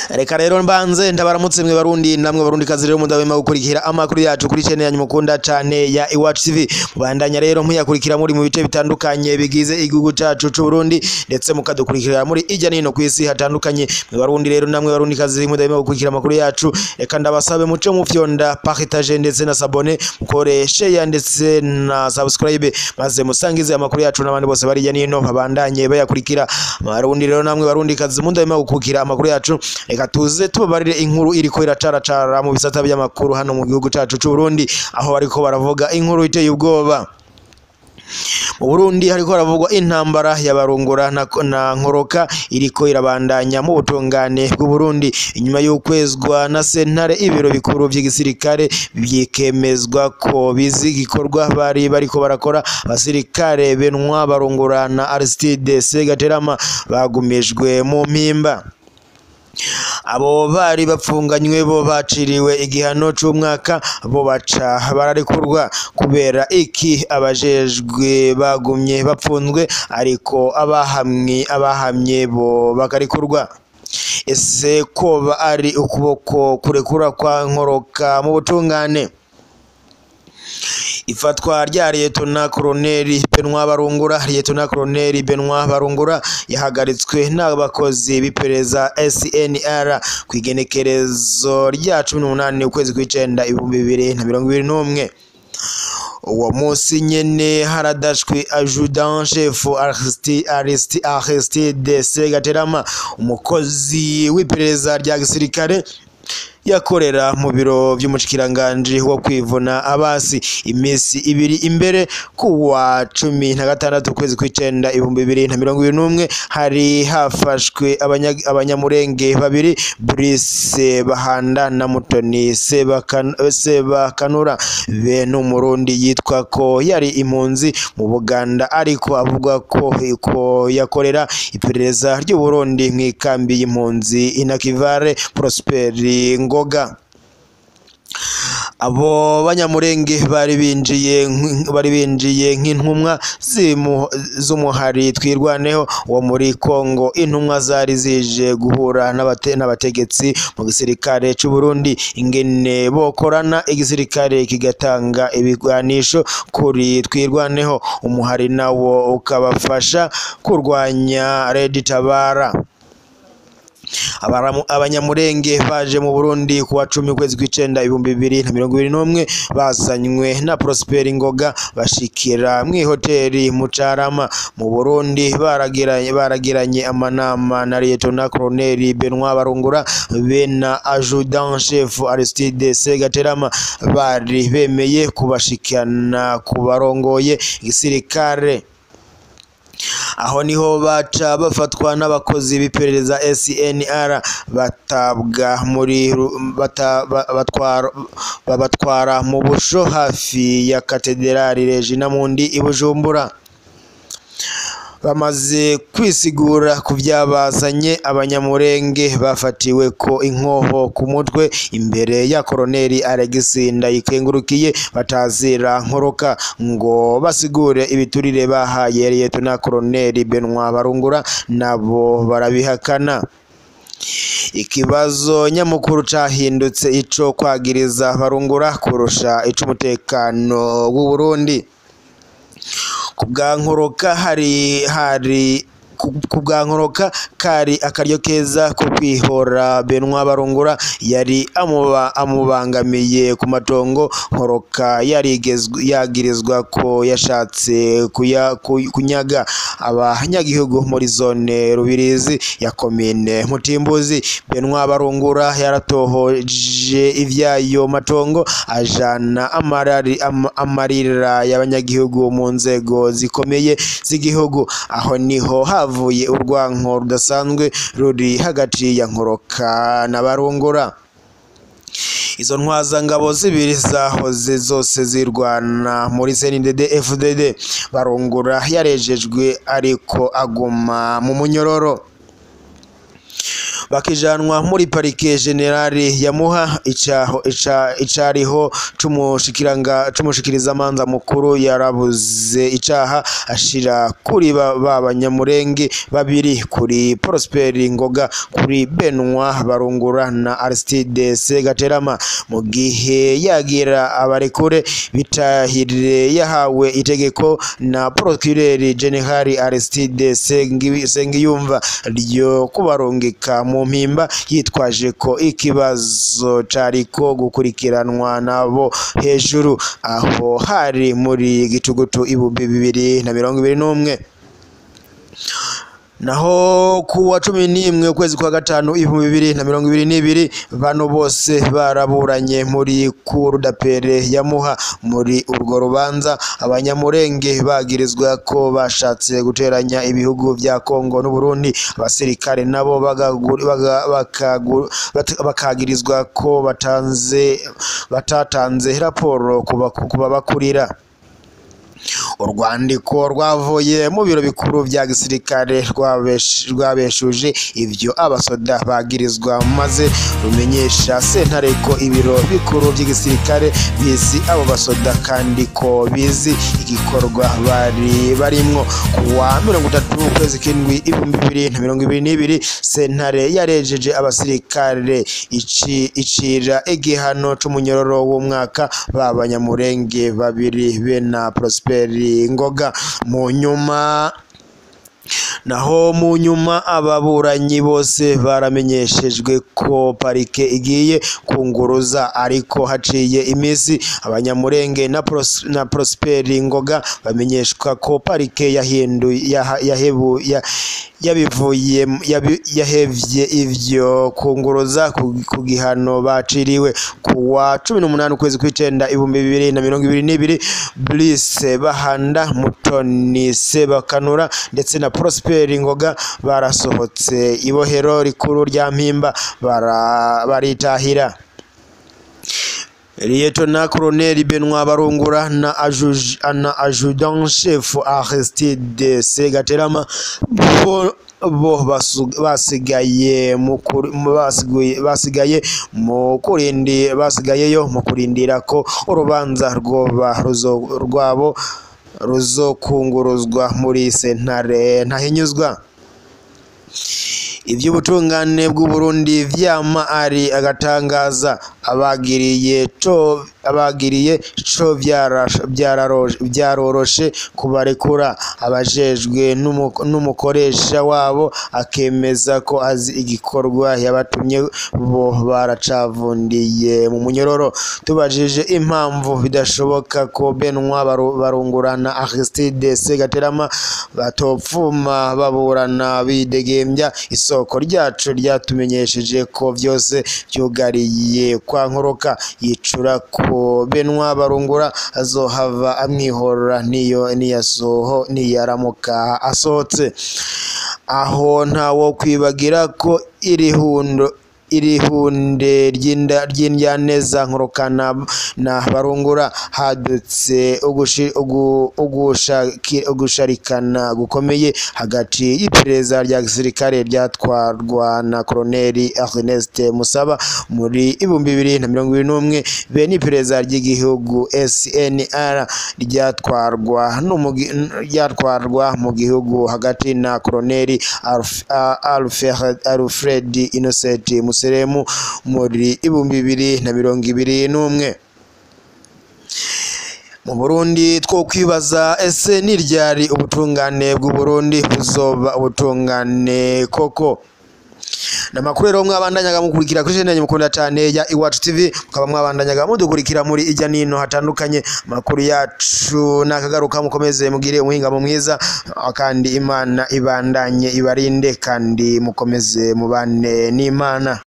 reka rero mbanze ndabaramutse mwe barundi namwe barundi kazi rero mudahwema gukurikira amakuru yacu kuri channel yanyu mukunda cane ya Iwacu TV mubandanya rero muyakurikira muri mu bice bitandukanye bigize igihugu cacu c'u Burundi ndetse mukadukurikira muri ijya nino kw'isi hatandukanye mwe barundi rero namwe barundi kazi mudahwema gukurikira amakuru yacu reka ndabasabe muce mu fyonda partage ndetse na sabone mukore share ndetse na subscribe maze musangize amakuru yacu n'abandi bose bari ijya nino babandanye bayakurikira barundi rero namwe barundi kazi mudahwema gukurikira amakuru yacu reka tuze tubabarire inkuru iriko iracaracara mu bisata by'amakuru hano mu gihugu cacu c'u Burundi aho bariko baravuga inkuru iteye ubwoba mu Burundi hariko haravugwa intambara y'abarungura na, na nkoroka iriko irabandanya mu butungane bw'u Burundi inyuma y'ukwezwa na sentare ibiro bikuru vy'igisirikare byikemezwa ko bizi gikorwa bari bariko barakora abasirikare benwa barungura na Aristide Segaterama bagumijwe mu mpimba abo bari bapfunganywe bo baciriwe igihano c'umwaka bo baca bararekurwa kubera iki abajejwe bagumye bapfunzwe ariko abahamwe abahamye bo bakarekurwa ese koba ari ukuboko kurekura kwa nkoroka mu butungane ifatwa rya Liyetona Koloneli Benwa Barungura Liyetona Koloneli Benwa Barungura yahagaritswe n'abakozi b'iperereza SNR ku igenekerezo rya cumi n'umunani ukwezi kw'icenda ibihumbi bibiri na mirongo ibiri n'umwe uwo munsi nyene haradashwe adjudant chef Aristide Segaterama umukozi w'iperereza rya gisirikare yakorera mu biro vy'umushikiranganji wo kwivuna abasi imisi ibiri imbere kuwa cumi na gatandatu ukwezi kw'icenda ibihumbi bibiri na mirongo ibiri n'umwe hari hafashwe abanya- abanyamurenge babiri Brice Bahanda na Mutoni Sebakan- Sebakanura bene umurundi yitwa ko yari impunzi mu Buganda ariko avuga ko ko yakorera iperereza ry'u Burundi mw'ikambi y'impunzi Inakivare Prosperi Ngoga abo banyamurenge bari binjiye nk- bari binjiye nk'intumwa zimu- z'umuhari twirwaneho wo muri Kongo intumwa zari zije guhura n'abate- n'abategetsi mu gisirikare c'u Burundi ingene bokorana igisirikare kigatanga ibigwanisho kuri twirwaneho umuhari nawo ukabafasha kurwanya Red Tabara Abaramu- abanyamurenge baje mu Burundi kuwa cumi ukwezi kw'icenda ibihumbi bibiri na mirongo ibiri n'umwe bazanywe na Prosper Ngoga bashikira mw'ihoteli mu Carama mu Burundi baragiranye baragiranye amanama na Lieutenant Colonel Benoit Barungura be na Adjudant Chef Aristide Segaterama bari bemeye kubashikana ku barongoye igisirikare aho niho baca bafatwa n'abakozi b'iperereza SNR batabwa muri ru- bata- ba- batwara- babatwara mu busho hafi ya katedrali Regina Mundi i Bujumbura bamaze kwisigura ku byabazanye abanyamurenge bafatiwe ko inkoho ku mutwe imbere ya koroneli Alexis Ndayikengurukiye batazira nkoroka ngo basigure ibiturire bahaye Liyetona koroneli Benoit Barungura nabo barabihakana ikibazo nyamukuru cahindutse ico kwagiriza barungura kurusha ic'umutekano w'u Burundi ku bwa nkoroka hari hari ku- ku bwa nkoroka kari akaryo keza ko kwihora Benoit Barungura yari amuba amubangamiye ku matongo nkoroka yarigezwe yagirizwa ko yashatse kuya, ku- kunyaga abanyagihugu muri zone Rubirizi ya komine Mutimbuzi Benoit Barungura yaratohoje ivyayo matongo ajana amarari am, amarira y'abanyagihugu mu nzego zikomeye z'igihugu aho niho havuye urwanko rudasanzwe ruri hagati ya nkoroka na barungura izo ntwazangabo zibiri zahoze zose zirwana muri CNDD FDD barungura yarejejwe ariko aguma mu munyororo bakijanwa muri parike generale ya Muha icaho ica icariho c'umushikiranga c'umushikirizamanza mukuru yarabuze icaha ashira kuri ba ba banyamurenge babiri kuri Prosper Ngoga kuri Benwa Barungura na Aristide Segaterama mu gihe yagira abarekure bitahirire yahawe itegeko na Procureur General Aristide Sengi- Sengiyumva ryo kubarungika mu mpimba yitwaje ko ikibazo cariko gukurikiranwa nabo hejuru aho hari muri gitugutu ibihumbi bibiri na mirongo ibiri n'umwe naho ku wa cumi n'imwe ukwezi kwa gatanu ibihumbi bibiri na mirongo ibiri n'ibiri bano bose baraburanye muri kuru dapere ya muha muri urwo rubanza abanyamurenge bagirizwa ko bashatse guteranya ibihugu vya kongo n'uburundi abasirikare nabo bagagu- baga- bakagu- bat- bakagirizwa ko batanze batatanze raporo ku baku- ku babakurira urwandiko rwavuye mu biro bikuru bya gisirikare rwabesh- rwabeshuje ibyo abasoda bagirizwa maze rumenyesha sentare ko ibiro bikuru by'igisirikare bizi abo basoda kandi ko bizi igikorwa bari barimwo ku wa mirongo itatu ukwezi k'indwi ibihumbi bibiri na mirongo ibiri n'ibiri sentare yarejeje abasirikare ici- icira igihano c'umunyororo w'umwaka b'abanyamurenge babiri be na Prosperi Ngoga mu nyuma naho mu nyuma ababuranyi bose baramenyeshejwe ko parike igiye kunguruza ariko haciye iminsi abanyamurenge na, Pros, na Prosperi Ngoga bamenyeshwa ko parike yahinduye yaha- yahebu ya, yabivuye yabi- yahevye ivyo kunguruza ku, ku gihano baciriwe ku wa cumi n'umunani ukwezi kw'icenda ibihumbi bibiri na mirongo ibiri n'ibiri Brice Bahanda Mutoni Sebakanura ndetse na Prosperi Ngoga barasohotse ibohero rikuru rya Mpimba bara- baritahira Liyetona Koloneli Benoit Barungura na ajuj- na adjudant chef Aristide Segaterama bo bo basu- basigaye mu kuri- mu basiguye- basigaye mu kurindi basigayeyo mu kurindira ko urubanza rwoba ruzo- rwabo ruzokunguruzwa muri sentare ntahinyuzwa iby'ubutungane bw'u Burundi vyama ari agatangaza abagiriye co abagiriye co vyarasha- vyararo- vyaroroshe kubarekura abajejwe n'umu- n'umukoresha wabo akemeza ko azi igikorwa yabatumye bo baracavundiye mu munyororo tubajije impamvu bidashoboka ko Benwa Baru- Barungurana Aristide Segaterama batopfuma baburana bidegembya isoko ryacu ryatumenyesheje ko vyose vyugariye kwa nkoroka yicura ko Benwa Barungura azohava amwihorora niyo niyasoho niyaramuka asohotse aho ntawo kwibagira ko iri hundo iri hunde ry'inda- ry'indyaneza nkorokana na barungura hadutse ugushi- ugu- ugushaki- ugusharikana gukomeye hagati y'iperereza rya gisirikare ryatwarwa na koloneli Ernest Musaba muri ibihumbi bibiri na mirongo ibiri n'umwe be n'iperereza ry'igihugu SNR ryatwarwa n'umugi- ryatwarwa mu gihugu hagati na koloneli Alf- A- Alfred Alfred Innocent Museremu muri ibihumbi bibiri na mirongo ibiri n'umwe mu Burundi two kwibaza ese ni ryari ubutungane bw'u Burundi buzoba ubutungane koko namakuru rero mwabandanyaga mukurikira kuri chaine mukunda cyane ya Iwacu TV mukaba mwabandanyaga mudukurikira muri ijya nino hatandukanye makuru yacu nakagaruka mukomeze mugire umuhingamo mwiza kandi Imana ibandanye ibarinde kandi mukomeze mubane n'Imana